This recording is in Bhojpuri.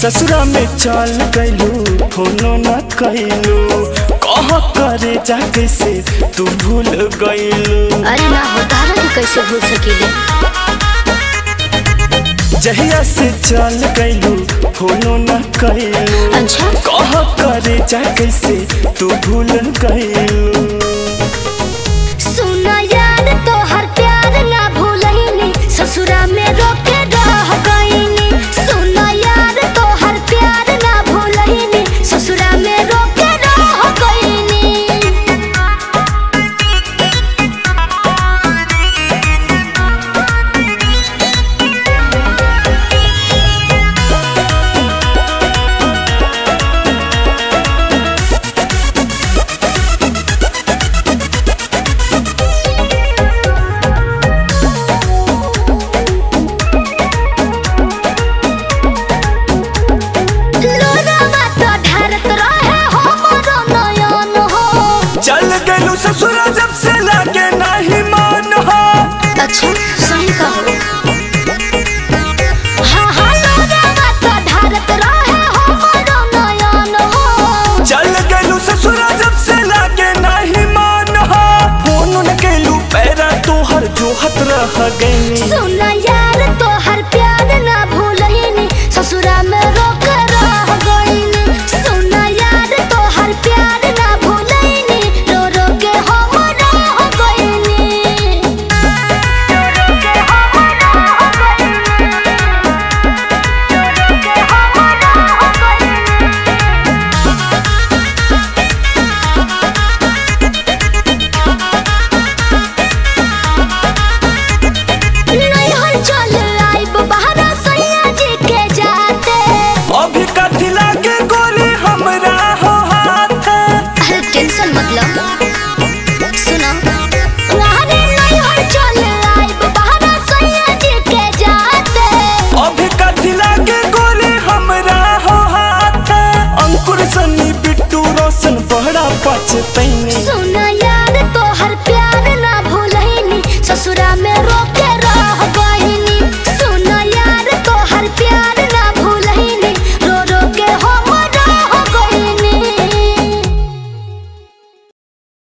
ससुरा में चल गइलू फोनो न कइलू कह करे जा कैसे तू भूल गइलू अरे ना हो तारा के कैसे भूल सकीले जहिया से चल गइलू फोनो न कइलू अच्छा कह करे जा कैसे तू भूल गइलू सुना यार तो हर प्यार ना भूलहिनी ससुरा में रोके रह गईनी सुना यार तो हर प्यार ना भूलहिनी ससुरा में रोके रह गईनी लोरावा तो ढारत रहे हो मोरो नयन हो चल गइलू ससुरा जब से लागे नहीं मान हो अच्छा सही कहो हाँ हाँ लोरावा तो ढारत रहे हो मोरो नयन हो चल गइलू ससुरा जब से लागे नहीं मान हो फोन न कइलू पैरा तोहर जोहत रह गइनी सुना यार तो हर प्यार ना भूलहिनी ससुरा में रोक रह गईनी सुना यार तो हर प्यार ना भूलहिनी रो रो के हम रह गईनी रो रो के हम रह गईनी रो रो के हम रह गईनी नैहर चल आइब बहरा सैया जी के जाते अभी कथी लागे गोली हमरा हो हाथ अरे टेंशन मतलब सुनो अरे नैहर चल आइब बहरा सैया जी के जाते अभी कथी लागे गोली हमरा हो हाथ अंकुर सनी बिट्टू रोशन बड़ा पछतैनी सुना यार तो हर प्यार ना भूलहिनी ससुरा में रोक